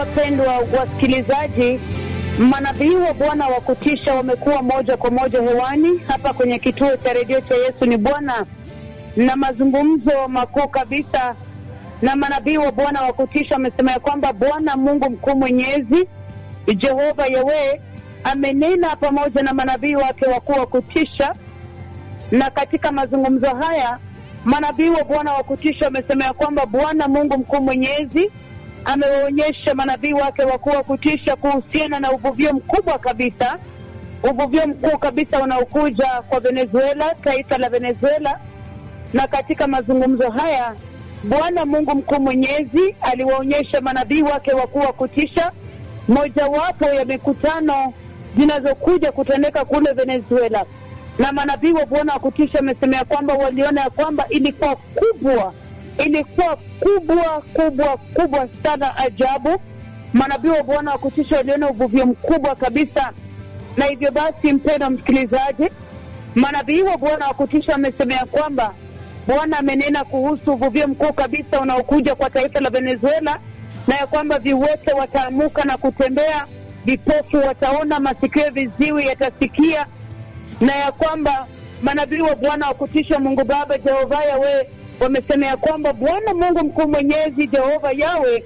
wapendwa wasikilizaji, manabii wa Bwana wa kutisha wamekuwa moja kwa moja hewani hapa kwenye kituo cha redio cha Yesu ni Bwana, na mazungumzo makuu kabisa na manabii wa Bwana wa kutisha wamesema ya kwamba Bwana Mungu mkuu mwenyezi Jehova Yawe amenena pamoja na manabii wake wakuu wa kutisha, na katika mazungumzo haya manabii wa Bwana wa kutisha wamesema ya kwamba Bwana Mungu mkuu mwenyezi amewaonyesha manabii wake wakuu wa kutisha kuhusiana na uvuvio mkubwa kabisa, uvuvio mkuu kabisa unaokuja kwa Venezuela, taifa la Venezuela. Na katika mazungumzo haya Bwana Mungu mkuu mwenyezi aliwaonyesha manabii wake wakuu wa kutisha mojawapo ya mikutano zinazokuja kutendeka kule Venezuela, na manabii wa Bwana wa kutisha wamesemea kwamba waliona ya kwamba ilikuwa kubwa ilikuwa kubwa kubwa kubwa sana, ajabu. Manabii wa Bwana wa kutisha waliona uvuvio mkubwa kabisa, na hivyo basi, mpendwa msikilizaji, manabii wa Bwana wa kutisha wamesemea kwamba Bwana amenena kuhusu uvuvio mkuu kabisa unaokuja kwa taifa la Venezuela, na ya kwamba viwete wataamuka na kutembea, vipofu wataona, masikio viziwi yatasikia, na ya kwamba manabii wa Bwana wa kutisha Mungu Baba Jehova Yawe wamesema ya kwamba Bwana Mungu mkuu mwenyezi Jehova Yawe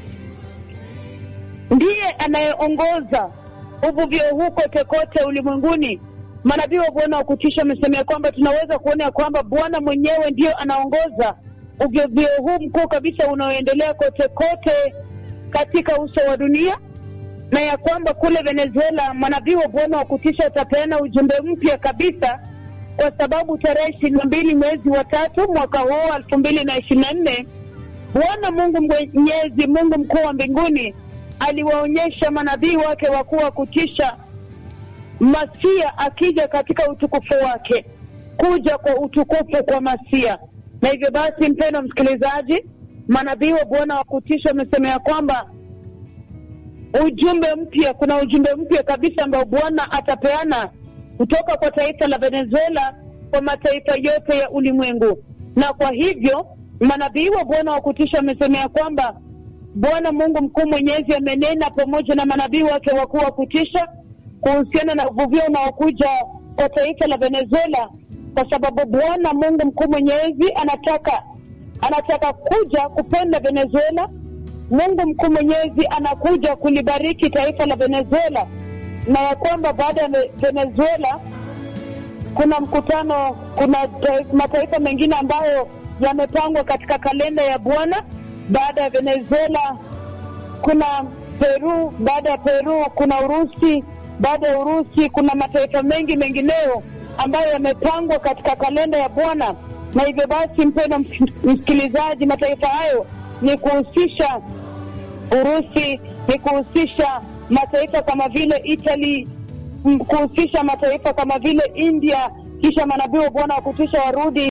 ndiye anayeongoza uvuvio huu kote kote ulimwenguni. Manabii wa Bwana wa kutisha wamesema ya kwamba tunaweza kuona ya kwamba Bwana mwenyewe ndiyo anaongoza uvuvio huu mkuu kabisa unaoendelea kote kote katika uso wa dunia, na ya kwamba kule Venezuela manabii wa Bwana wa kutisha watapeana ujumbe mpya kabisa kwa sababu tarehe ishirini na mbili mwezi wa tatu mwaka huu elfu mbili na ishirini na nne Bwana Mungu mwenyezi, Mungu mkuu wa mbinguni aliwaonyesha manabii wake wakuu wa kutisha Masia akija katika utukufu wake, kuja kwa utukufu kwa Masia. Na hivyo basi, mpendwa msikilizaji, manabii wa Bwana wa kutisha wamesema ya kwamba ujumbe mpya, kuna ujumbe mpya kabisa ambao Bwana atapeana kutoka kwa taifa la Venezuela kwa mataifa yote ya ulimwengu. Na kwa hivyo manabii wa Bwana wa kutisha wamesemea kwamba Bwana Mungu mkuu mwenyezi amenena pamoja na manabii wake wakuu wa kutisha kuhusiana na uvuvio unaokuja kwa taifa la Venezuela, kwa sababu Bwana Mungu mkuu mwenyezi anataka anataka kuja kupenda Venezuela. Mungu mkuu mwenyezi anakuja kulibariki taifa la Venezuela na ya kwamba baada ya Venezuela kuna mkutano, kuna mataifa mengine ambayo yamepangwa katika kalenda ya Bwana. Baada ya Venezuela kuna Peru, baada ya Peru kuna Urusi, baada ya Urusi kuna mataifa mengi mengineyo ambayo yamepangwa katika kalenda ya Bwana. Na hivyo basi, mpendwa msikilizaji, mataifa hayo ni kuhusisha Urusi, ni kuhusisha mataifa kama vile Italy, kuhusisha mataifa kama vile India, kisha manabii wa Bwana wa kutisha warudi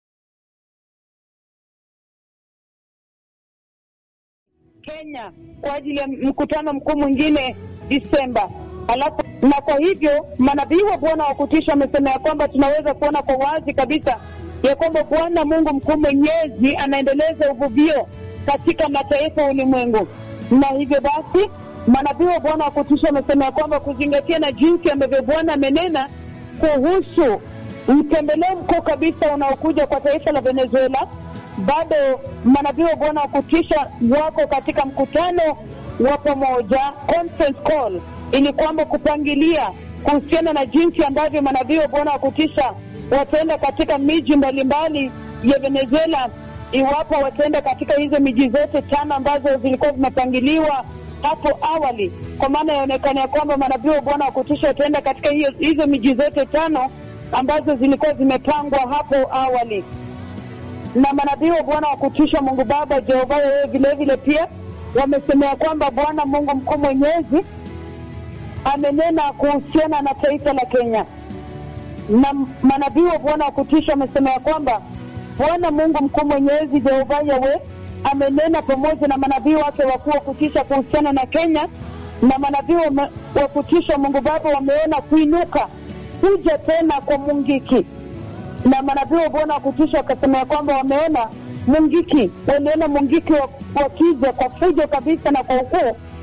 Kenya kwa ajili ya mkutano mkuu mwingine Disemba. Alafu na kwa hivyo manabii wa Bwana wa kutisha wamesema ya kwamba tunaweza kuona kwa wazi kabisa ya kwamba Bwana Mungu mkuu mwenyezi anaendeleza uvuvio katika mataifa ya ulimwengu, na hivyo basi manabii wa Bwana wa kutisha wamesema ya kwamba kuzingatia na jinsi ambavyo Bwana amenena kuhusu mtembeleo mkuu kabisa unaokuja kwa taifa la Venezuela, bado manabii wa Bwana wa kutisha wako katika mkutano wa pamoja, conference call, ili kwamba kupangilia kuhusiana na jinsi ambavyo manabii wa Bwana wa kutisha wataenda katika miji mbalimbali ya Venezuela, iwapo wataenda katika hizo miji zote tano ambazo zilikuwa zimepangiliwa hapo awali, kwa maana yaonekana ya kwamba manabii wa Bwana wa kutisha wataenda katika hiyo, hizo miji zote tano ambazo zilikuwa zimepangwa hapo awali. Na manabii wa Bwana wa kutisha Mungu Baba Jehova wewe vile vile pia wamesemea kwamba Bwana Mungu mkuu mwenyezi amenena kuhusiana na taifa la Kenya, na manabii wa Bwana wa kutisha wamesemea kwamba Bwana Mungu mkuu mwenyezi Jehova Yawe amenena pamoja na manabii wake wakuu wa kutisha kuhusiana na Kenya, na manabii wa kutisha Mungu Baba wameona kuinuka kuja tena kwa Mungiki, na manabii wa Bwana wa kutisha wakasema ya kwamba wameona Mungiki, waliona Mungiki wakija kwa fujo kabisa na kwa ukuu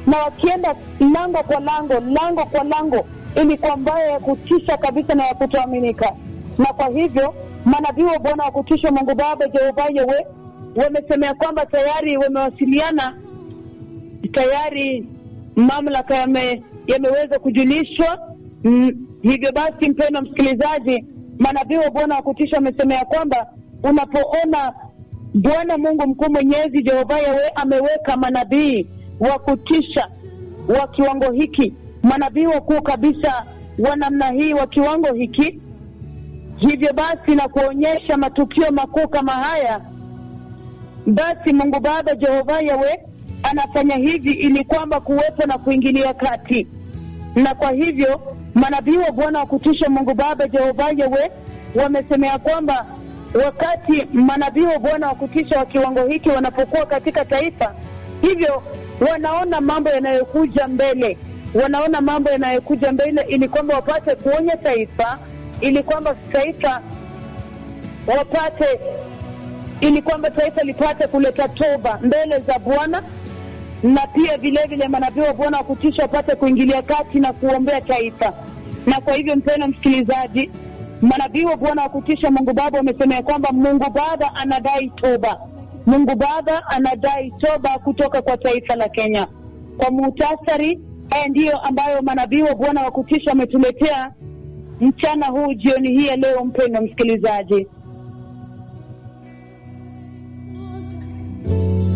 na wakienda lango kwa lango, lango kwa lango, ilikuwa mbaya ya kutisha kabisa na ya kutoaminika. Na kwa hivyo manabii wa Bwana wa kutisha Mungu Baba Jehova Yewe wamesemea kwamba tayari wamewasiliana, tayari mamlaka yame, yameweza kujulishwa. Mm, hivyo basi, mpendwa msikilizaji, manabii wa Bwana wa kutisha wamesemea kwamba unapoona Bwana Mungu mkuu mwenyezi Jehova Yawe ameweka manabii wa kutisha wa kiwango hiki, manabii wakuu kabisa wa namna hii wa kiwango hiki, hivyo basi na kuonyesha matukio makuu kama haya, basi Mungu Baba Jehova Yawe anafanya hivi ili kwamba kuwepo na kuingilia kati, na kwa hivyo manabii wa Bwana wa kutisha Mungu Baba Jehova Yawe wamesemea kwamba wakati manabii wa Bwana wa kutisha wa kiwango hiki wanapokuwa katika taifa, hivyo wanaona mambo yanayokuja mbele, wanaona mambo yanayokuja mbele, ili kwamba wapate kuonya taifa, ili kwamba taifa wapate, ili kwamba taifa lipate kuleta toba mbele za Bwana, na pia vile vile manabii wa Bwana wa kutisha wapate kuingilia kati na kuombea taifa. Na kwa hivyo, mpendwa msikilizaji, manabii wa Bwana wa kutisha Mungu Baba wamesemea kwamba Mungu Baba anadai toba. Mungu Baba anadai toba kutoka kwa taifa la Kenya. Kwa muhtasari, haya ndiyo ambayo manabii wa Bwana wa kutisha wametuletea mchana huu, jioni hii ya leo. Mpendwa msikilizaji,